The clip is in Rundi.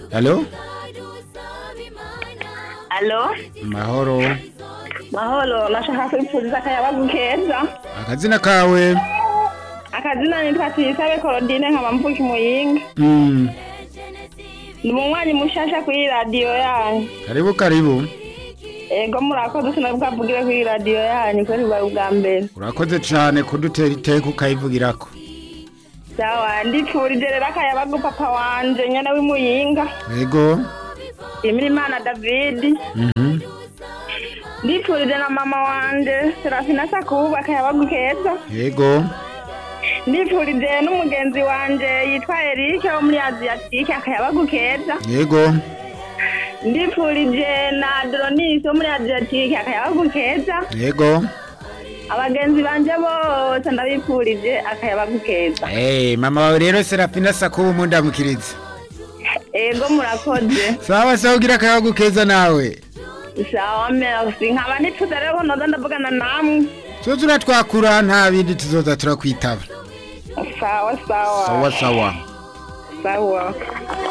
Halo? Alo, Mahoro. mahoro nashaka kwipfuriza akayabagu keza Akazina kawe? akazina nitwa Tuyisabe Claudine nkaba mvuka Muyinga Mm. ndi umunywanyi mushasha kuri radiyo yanyu Karibu karibu. ego murakoze sinabwavugire kuri radiyo yanyu kubera bubaye ubwa mbere Urakoze cyane kudutera iteka ukayivugirako. sawa ndipfurije rero akayabagu papa wanje nyene w'imuyinga Yego. Imirimana David Mhm. ndipfurije na mama wanje Serafina Sakubu akayabagu keza Yego. ndipfurije n'umugenzi wanje yitwa Eric wo muri Asiatique akayabagu keza Yego. ndipfurije na Dronis wo muri Adriatique akayabagu keza Yego. abagenzi banje bose ndabipfurije akayabagu keza Eh, mama wawe rero Serafina Sakubu mundamukiriza. ego murakoze Sawa sawa ugira akayagu keza nawe. sawa merci nkaba nipfuza rero ko noza ndavugana namwe Soza uratwakura nta bindi tuzoza turakwitaba. sawa sawa Sawa sawa. sawa